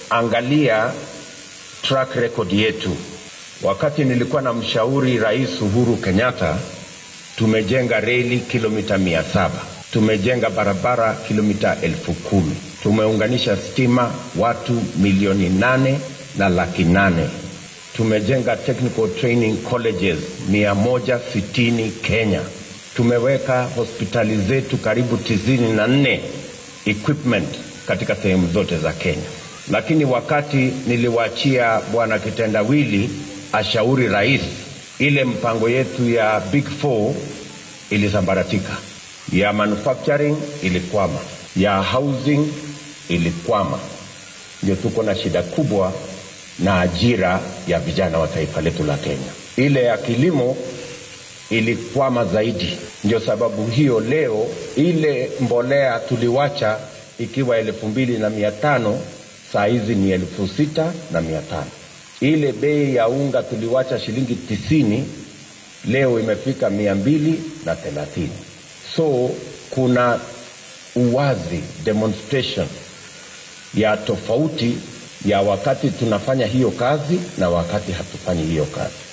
angalia track record yetu. Wakati nilikuwa na mshauri Rais Uhuru Kenyatta, tumejenga reli kilomita mia saba tumejenga barabara kilomita elfu kumi tumeunganisha stima watu milioni nane na laki nane tumejenga technical training colleges mia moja sitini Kenya. Tumeweka hospitali zetu karibu tisini na nne equipment katika sehemu zote za Kenya. Lakini wakati niliwaachia bwana kitendawili ashauri rais, ile mpango yetu ya big four ilisambaratika, ya manufacturing ilikwama, ya housing ilikwama. Ndio tuko na shida kubwa na ajira ya vijana wa taifa letu la Kenya. Ile ya kilimo ilikwama zaidi. Ndio sababu hiyo leo ile mbolea tuliwacha ikiwa elfu mbili na mia tano saa hizi ni elfu sita na mia tano. Ile bei ya unga tuliwacha shilingi tisini leo imefika mia mbili na thelathini. So kuna uwazi demonstration ya tofauti ya wakati tunafanya hiyo kazi na wakati hatufanyi hiyo kazi.